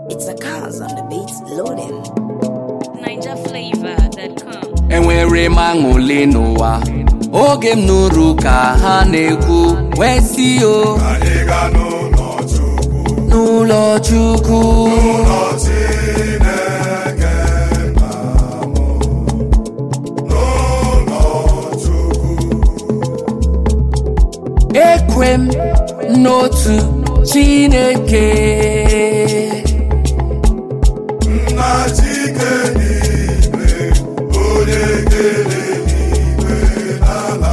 It's a cars on the beats loading. NinjaFlavor.com. enwere m aṅụle n'ụwa oge m nụrụ ka ha na-ekwu wee si o Anyị ga n'ụlọ Chukwu, n'ụlọ chukwu ụlọ Chineke nna m, n'ụlọ Chukwu, ekwe m n'otu chineke nna Chike n'igwe, onye kere n'igwe n'ala,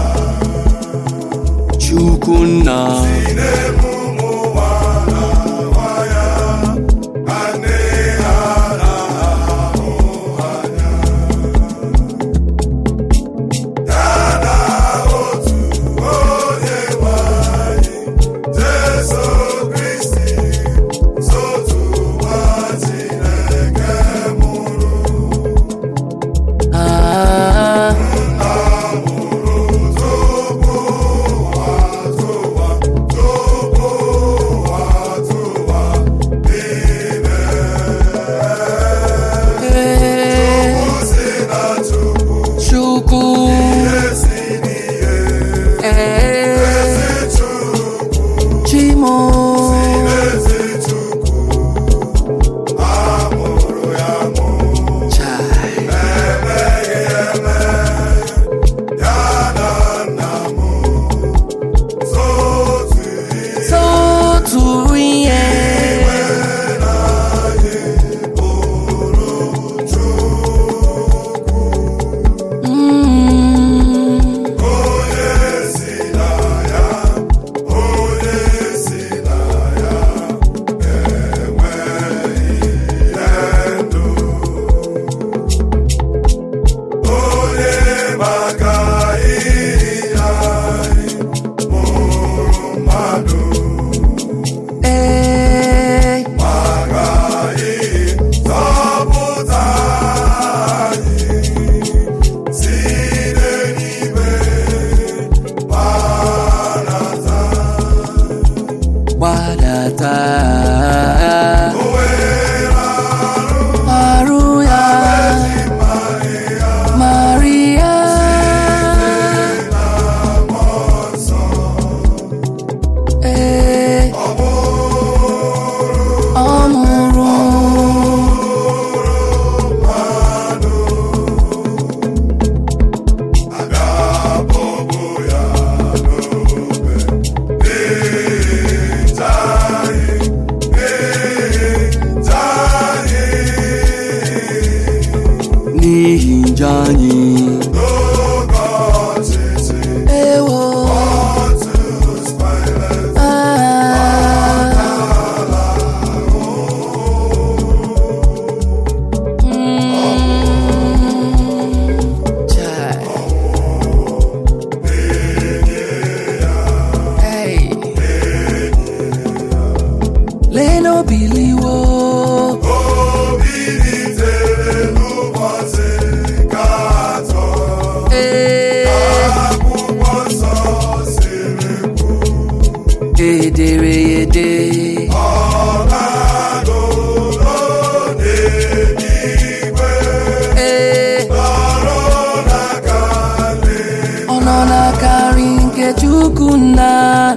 chukwu nna na-eme ụmụ nwa na nwa ya, ka nne ha na-ahụ anya. Ya na otu onye nwe anyị, Jesu Kristi, sotu nwa Chineke mụrụ. Ah, eh, chukwu eh, chimo Chai. Sotu ihe Mm. Eh, gbadata arụ ya maria ee ọ mụrụ n'ihi njọ anyị ewo ah. Mm. Chai. Hey. Leno biliwo Eh. ederede ee ọ nọ na-akarị nke chukwu nna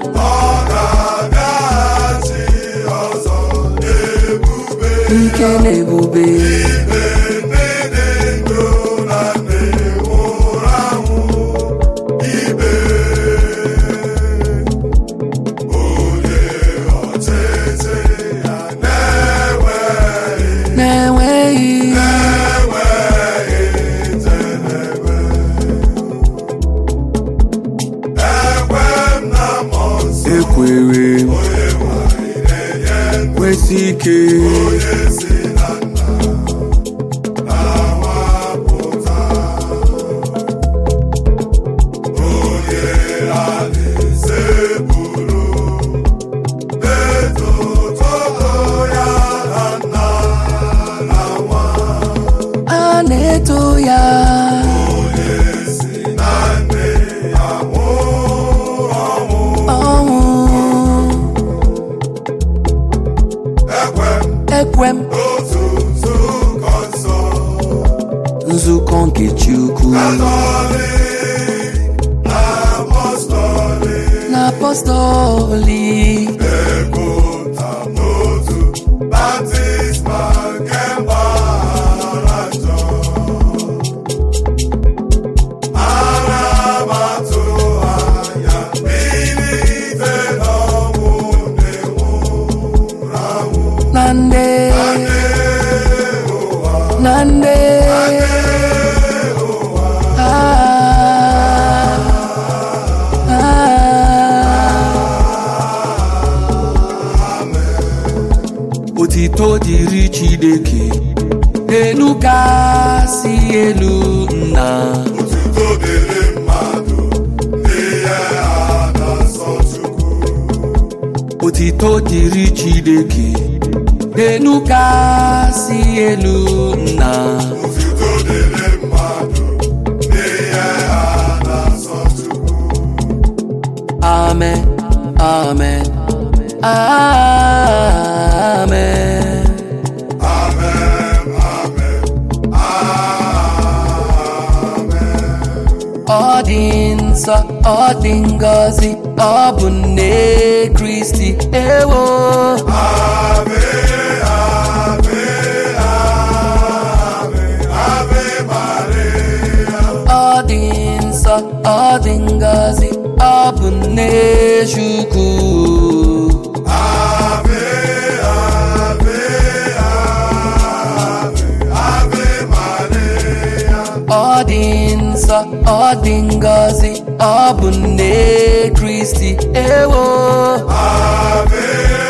ike na ebube na-enweghị ekwere kwesị ike a na-eto ya ọnwụ Ekwe m ekwe m n'otu nzukọ nsọ nzukọ nke Chukwu Katọlik apọstọlik na apọstọlik na-ekwuta n'otu baptizma nke mgbaghara njọ ana m atụ anya mbilite n'ọnwụ na-enwụrụ anwụ na nde na nde Ah, ah. otito dịrị Chineke elu kasị elu nna Otuto dịrị mmadụ n'ihe a na-asọ Chukwu otito dịrị Chineke elu kasị elu nna Otuto dịrị mmadụ n'ihe a na-asọ Chukwu amen amen amen Amen, amen, amen. ọ dị nsọ ọ dị ngọzi ọ bụ nne Kristi ewo Ave, ave, ave, ave Maria. ọ dị nsọ ọ dị ngọzi ọ bụ nne Chukwu Ave, ave, ave, ave Maria. ọ dị nsọ ọ dị ngọzi ọ bụ nne Kristi ewo Ave,